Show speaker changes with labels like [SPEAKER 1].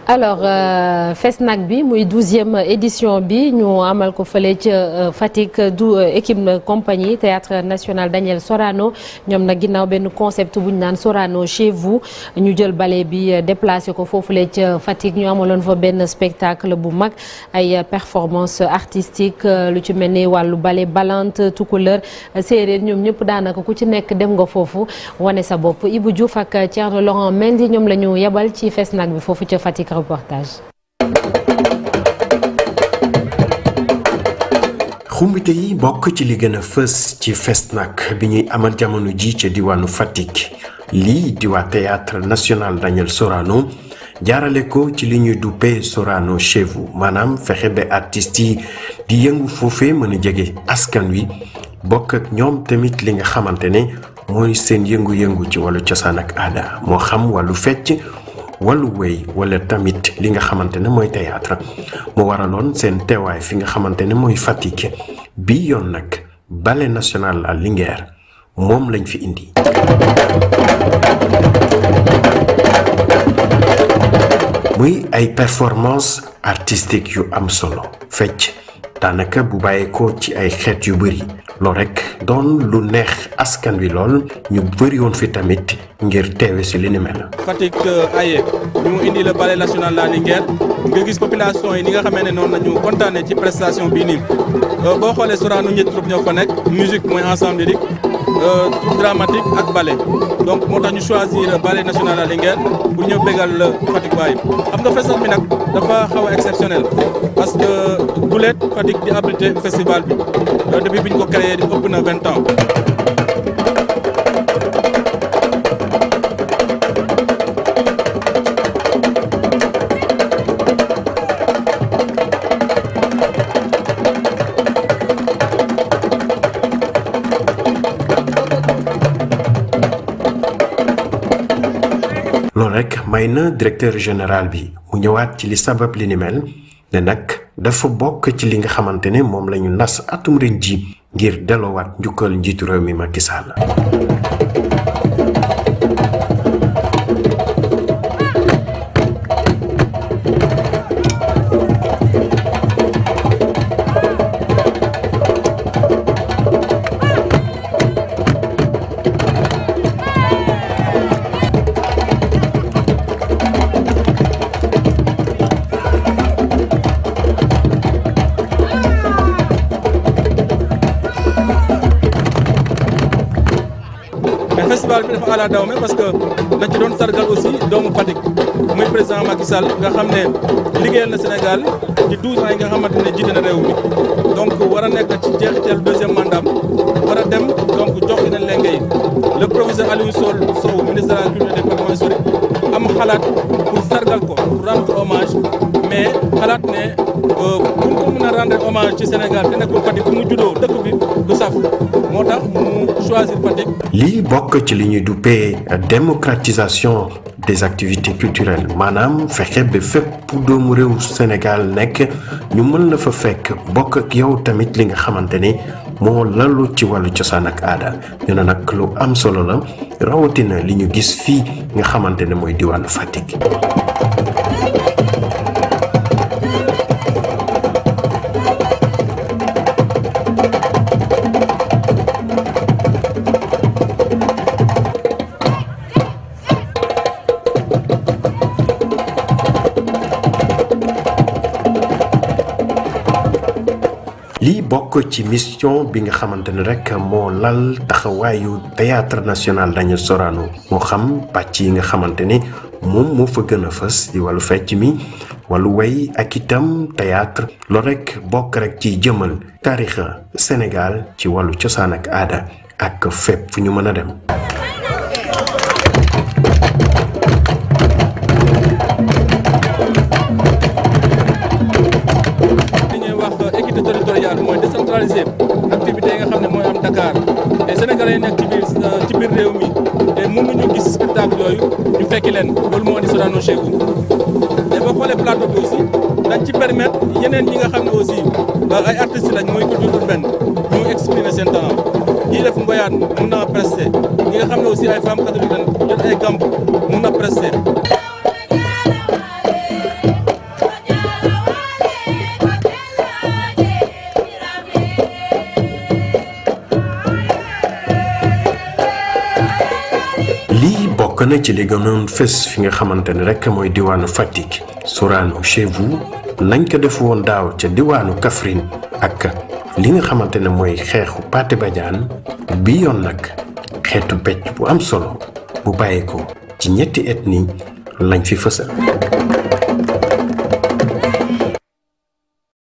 [SPEAKER 1] alors FESNAC bi muy douzième édition bi ñu amal ko fële ca Fatick du équipe compagnie théâtre national Daniel Sorano ñoom nag ginnaaw benn concept bu ñu naan Sorano chez vous ñu jël ballet bi déplacé ko foofule ca Fatick ñu amaloon fa benn spectacle bu mag ay performance artistique lu ci mel ni wàllu ballet balante tukulër séeréer ñoom ñëpp daanaka ku ci nekk dem nga foofu wane sa bopp Ibou Diouf ak Thierno Laurent Mendy ñoom la ñu yebal ci FESNAC bi foofu ca Fatick reportage.
[SPEAKER 2] xumbite yi bokk ci li gën a fës ci FESNAC bi ñuy amal jamono ji ca diwaanu Fatick lii di waa théâtre national Daniel Sorano jaarale ko ci li ñuy duppee Sorano chez vous maanaam fexe ba artistes yi di yëngu foofee mën a jege askan wi bokk ak ñoom tamit li nga xamante ne mooy seen yëngu-yëngu ci wàllu cosaan ak aada moo xam wàllu fecc wàllu wéy wala tamit li nga xamante ne mooy théâtre mu waraloon seen teewaay fi nga xamante ne mooy Fatick bi yoon nag ballet national à Linguère moom lañ fi indi. muy ay performance artistique yu am solo fecc daanaka bu bàyyeekoo ci ay xeet yu bëri loolu rek doon lu neex askan wi lool ñu bëri woon fi tamit ngir teewe si li ni mel.
[SPEAKER 3] Fatick aye ñu mu indi le ballet national la Linguère nga gis population yi ni nga xamee ne noonu la ñu kontaanee ci prestation bii nii boo xoolee Sorano ñetti troupe ñoo fa nekk musique mooy ensemble lyrique troupe dramatique ak ballet donc moo tax ñu choisir ballet national la Linguère pour ñëw bégal Fatick waaye xam nga festival bi nag dafa xaw a exceptionnel parce que guleet Fatick di abrité festival bi depuis bi ñu ko créé ëpp na vingt ans.
[SPEAKER 2] loolu rek may na directeur général bi mu ñëwaat ci li sabab li ni mel ne nag dafa bokk ci li nga xamante ne moom la ñu nas atum ren ji ngir delloowaat njukkal njiitu réew mi Macky Sall.
[SPEAKER 3] festival bi dafa ala daw me parce que dañ ci doon sargal aussi doomu Fatick muy président Macky Sall nga xam ne liggéeyal na Sénégal ci 12 ans yi nga xamante ne jiite na réew mi donc war a nekk ci jeexital deuxième mandat war a dem donc jox leen lenge yi le professeur Aliou Sol Sow ministre de la culture et des patrimoines historiques am xalaat pour sargal ko pour rendre hommage mais xalaat ne pour ko mën a rendre hommage ci Sénégal te nekkul Fatick fu mu juddoo dëkk bi du saf moo tax mu choisir Fatick.
[SPEAKER 2] lii bokk ci li ñuy duppee démocratisation des activités culturelles maanaam fexe ba fépp doomu réew Sénégal nekk ñu mën la fa fekk bokk ak yow tamit li nga xamante ne moo lalu ci wàllu cosaan ak aada ñu ne nag lu am solo la rawatina li ñu gis fii nga xamante ne mooy diwaanu Fatick. lii bokk ci mission bi nga xamante ne rek moo lal taxawaayu théâtre national Daniel Sorano moo xam pàcc yi nga xamante ne moom moo fa gën a fës di wàllu fecc mi wàllu way ak itam théâtre loolu rek bokk rek ci jëmal taarixa Sénégal ci wàllu cosaan ak aada ak fépp fu ñu mën a dem.
[SPEAKER 3] décentralisé activité yi nga xam ne mooy am Dakar te Sénégalais yi nekk ci biir ci biir réew mi te mënuñu gis spectacle yooyu ñu fekki leen loolu moo di Sorano chez vous te boo xoolee plateau bi aussi dañ ci permettre yeneen ñi nga xam ne aussi ay artistes lañ mooy culture urbaine ñu exprimer seen talent ñii def ngoyaan mun na prester ñi nga xam ne aussi ay femmes catholiques lañ jot ay gamb mun na prester
[SPEAKER 2] na ci li gënoon fës fi nga xamante ne rek mooy diwaanu Fatick Sorano chez vous nañ ko def woon daaw ca diwaanu Kaffrine ak li nga xamante ne mooy xeexu Pathé Badiane bi yoon nag xeetu becc bu am solo bu bàyyeekoo ci ñetti ethnie lañ fi fësal